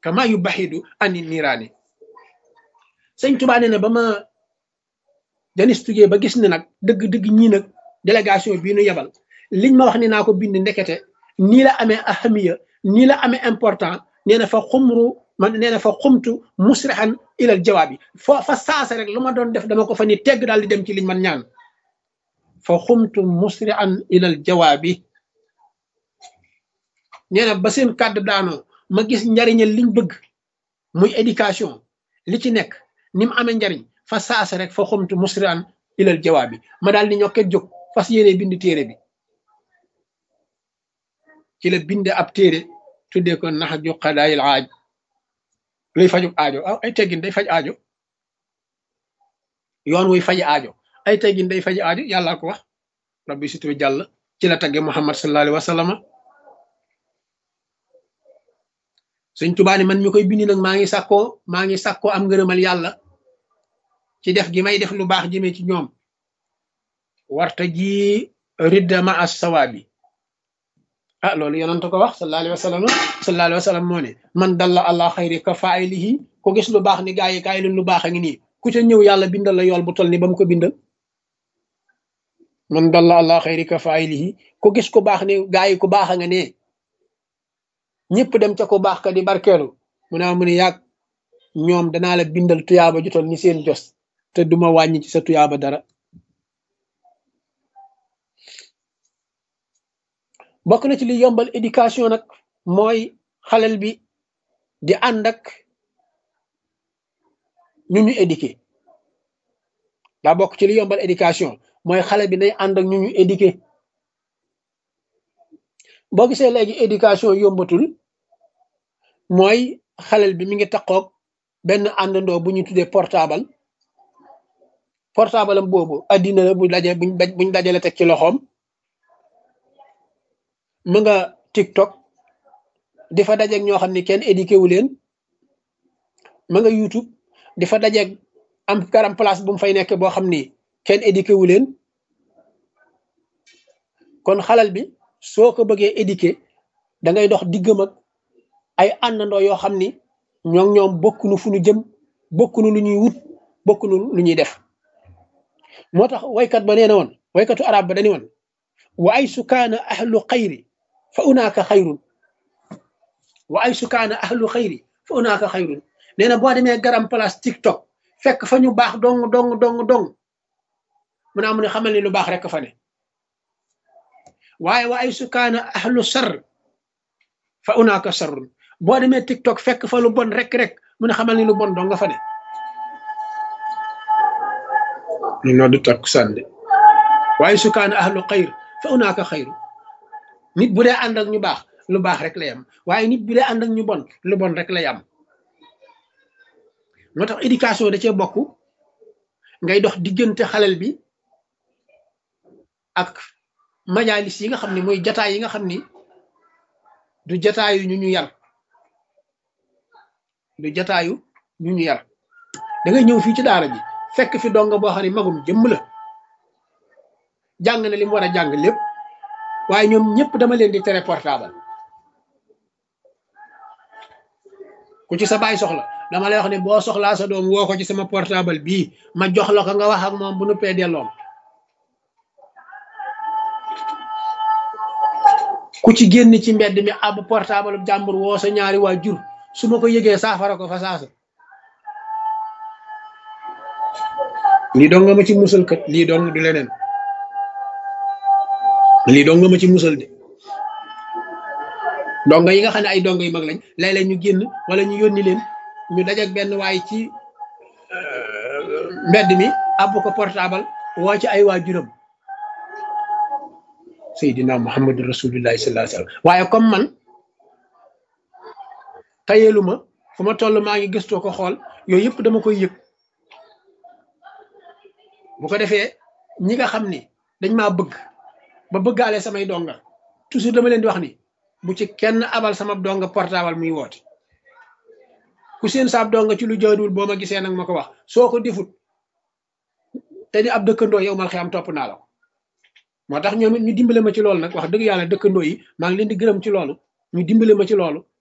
kama yu baxidu ani niiraani sëñ Tuubaa nee na ba ma janistugee ba gis ne nag dëgg-dëgg ñii nag délégation bii nu yebal liñ ma wax ni naa ko bind ndekete nii la amee ahamiya nii la amee important nee na fa xumru man nee na fa xumtu musrihan ilal jawaabi foo fa saasa rek lu ma doon def dama ko fa ni tegg daal di dem ci liñ man ñaan fa xumtu musrihan ilal jawaabi nee na ba seen kàddu daanoo ma gis njariñal liñ bëgg muy éducation li ci nekk ni mu amee njariñ fa saasa rek fa xumtu musrihan ilal jawaabi ma daal di ñokket jóg fas yéene bind téere bi ci la binde ab téere tuddee ko nax ju xadaayil aaj luy faju aajo ay teggin day faj aajo yoon wuy faj aajo ay teggin day faj aajo yàlla ko wax rabbi situbi jàll ci la tagge muhammad sallallahu alayhi wa sallam sëñ Tuubaa ni man mi koy bindi nag maa ngi sàkkoo maa ngi sàkkoo am ngërëmal yàlla ci def gi may def lu baax jëmee ci ñoom warta ji ridda ma as sawaabi ah loolu yonent ko wax sallallahu alayhi wa sallam sallallahu alayhi wa sallam moo ne man dalla allah xayri ka faaylihi ko gis lu baax ni gaa yi kaay leen lu baax a ngi nii ku ca ñëw yàlla bindal la yool bu toll ni ba mu ko bindal man dalla allah xayri ka faaylihi ko gis ku baax ni gaa yi ku baax a nga ne ñëpp dem ca ku baax ka di barkeelu mu ne mu ne yàgg ñoom danaa la bindal tuyaaba ju toll ni seen jos te duma wàññi ci sa tuyaaba dara bokk na ci li yombal éducation nag mooy xalel bi di ànd ak ñu ñu éduqué daa bokk ci li yombal éducation mooy xale bi day ànd ak ñu ñu éduqué boo gisee léegi éducation yombatul mooy xalel bi mi ngi taqoog benn àndandoo bu ñu tuddee portable portable am boobu addina la bu daje buñ buñ dajale teg ci loxoom mu nga TikTok di fa dajeeg ñoo xam ne kenn éduqué wu leen ma nga YouTube di fa dajeeg am garam place bu mu fay nekk boo xam ni kenn éduqué wu leen kon xalal bi soo ko bëggee éduqué da ngay dox diggam ak ay àndandoo yoo xam ni ñoom ñoom bokkunu fu ñu jëm bokkunu lu ñuy wut bokkunu lu ñuy def moo tax waykat ba nee na woon waykatu arab ba dañu woon wa ay sukaana ahlu xayri fa unaaka xayrun wa ay sukaana ahlu xayri fa unaaka xayrun nee na boo demee garam place tiktok fekk fa ñu baax dong dong dong dong mu ne amu ne xamal ni lu baax rek fa ne waaye wa ay sukaana ahlu sar fa unaaka sarrun boo demee tiktok fekk fa lu bon rek rek mu ne xamal ni lu bon dong nga fa ne ñu noddu takku sànde waaye sukaana ahlu xayr fa unaaka xayru nit bu dee ànd ak ñu baax lu baax rek lay am waaye nit bu dee ànd ak ñu bon lu bon rek lay am moo tax éducation da cee bokk ngay dox diggante xalel bi ak majalis yi nga xam ne mooy jataay yi nga xam ni du jataayu ñu ñu yar du jataayu ñu ñu yar da ngay ñëw fii ci daara ji fekk fi donga boo xam ne magum jëmm la jàng na li mu war a jàng lépp waaye ñoom ñëpp dama leen di tere portable ku ci sa baay soxla dama lay wax ne boo soxlaa sa doom woo ko ci sama portable bii ma jox la ko nga wax ak moom bu nu pee delloom ku ci génn ci mbedd mi ab portable jàmbur woo sa ñaari waa jur su ma ko yëgee saafara ko fa saasa lii dong nga ma ci musal kat lii dong du leneen lii dong nga ma ci musal de donga yi nga xam ne ay donga yu mag lañ léeg-léeg ñu génn wala ñu yónni leen ñu dajeeg benn waay ci mbedd mi àbb ko portable woo ci ay waajuram Seydina Muhammadu Rasulullahi sallallahu alayhi wasallam waaye comme man tayeelu ma fu ma toll maa ngi gëstoo ko xool yooyu yëpp dama koy yëg bu ko defee ñi nga xam ni dañ maa bëgg ba bëggaale samay donga toujours dama leen di wax ni bu ci kenn abal sama donga portable muy woote ku seen saab donga ci lu jaaduwul boo ma gisee nag ma ko wax soo ko defut te di ab dëkkandoo yow mal xiyam topp naa la ko moo tax ñoom it ñu dimbale ma ci loolu nag wax dëgg yàlla dëkkandoo yi maa ngi leen di gërëm ci loolu ñu dimbale ma ci loolu